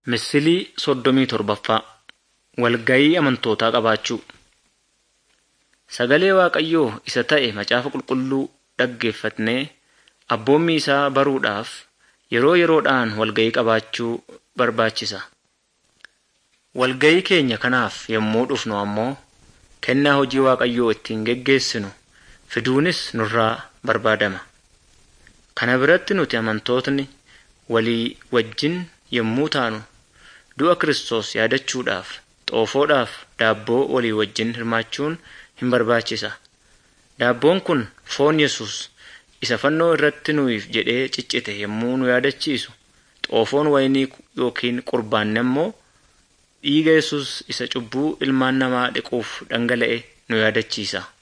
Misilii soddomii torbaffaa Walgayii amantootaa qabaachuu Sagalee Waaqayyoo isa ta'e macaafa qulqulluu dhaggeeffatnee abboommii isaa baruudhaaf yeroo yeroodhaan walgayii qabaachuu barbaachisa. Walgayii keenya kanaaf yommuu dhufnu ammoo kennaa hojii Waaqayyoo ittiin geggeessinu fiduunis nurraa barbaadama. Kana biratti nuti amantootni walii wajjin yommuu taanu du'a Kiristoos yaadachuudhaaf xoofoodhaaf daabboo walii wajjin hirmaachuun hin barbaachisa. Daabboon kun foon Yesus isa fannoo irratti nuyiif jedhee ciccite yommuu nu yaadachiisu, xoofoon wayinii yookiin qurbaanni ammoo dhiiga Yesus isa cubbuu ilmaan namaa dhiquuf dhangala'e nu yaadachiisa.